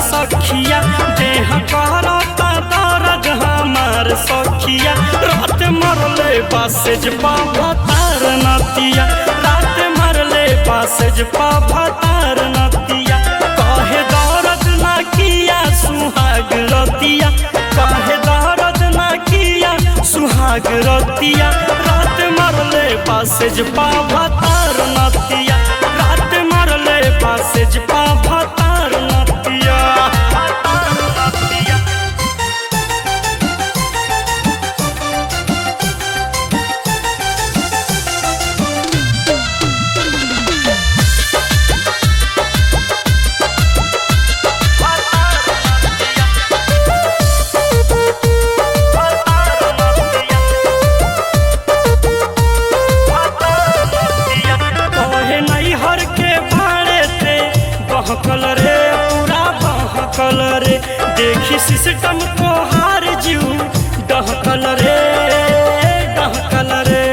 सखिया देह करता दर्द हमार सखिया रात मरले बासेज पाभतार नतिया रात मरले बासेज पाभतार नतिया कहे दर्द ना किया सुहाग रतिया कहे दर्द ना किया सुहाग रतिया रात मरले बासेज पाभतार नतिया रात मरले बासेज पाभतार नतिया कहे नैहर के भाड़े थे बहकल रे पूरा बहकल रे देखी सिस्टम को हार जीव डहकल रे डहकल रे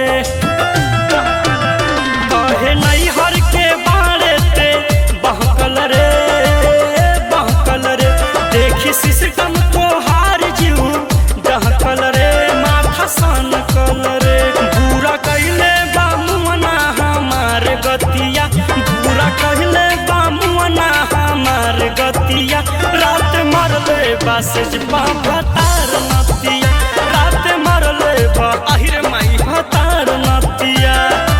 कहे नैहर के बाड़े थे बहकल रे बहकल रे देखी सिस्टम को हार जीव डहकल रे माथा सन कल रे बुरा कैले बा मुअना हमार गतिया बुरा कहले बा मुअना हमार गतिया रात मरले बासेज बा भतार नतिया रात मरले बा আহিरे माई भतार नतिया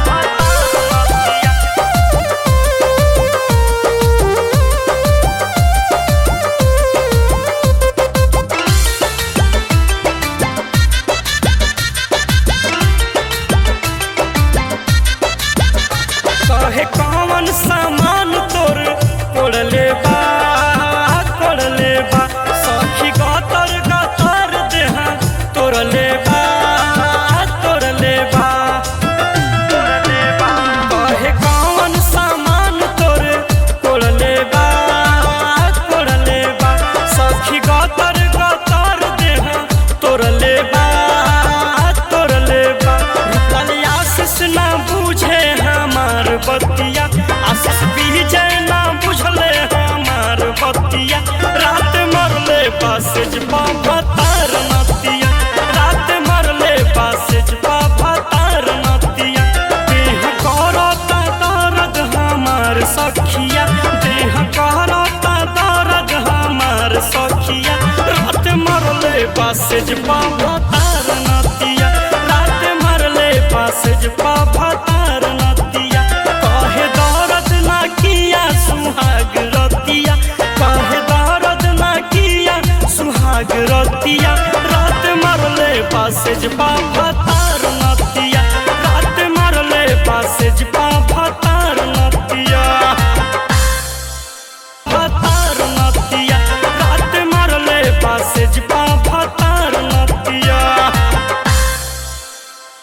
कहे कौन सामान तोर कोड़ले बा कोड़ले बा सखी गतर गतर देहा तोड़ले बा तोड़ले बा कहे कौन सामान तोर कोड़ले बा कोड़ले बा सखी गतर गतर देहा तोड़ले बा तोड़ले बा रुपल आशीष ना बुझे हमार बतिया आशीष विजय ना बुझले हमार बतिया रात मरले बासेज बाबतार नतिया रात मरले बासेज बाबतार नतिया देह करता दर्द हमार सखिया देह करता दर्द हमार सखिया रात मरले बासेज बाबतार नतिया रात मरले बासेज बाबतार नतिया कहे दर्द ना किया सुहाग रतिया कहे दर्द ना किया सुहाग रतिया रात मरले बासेज बाबा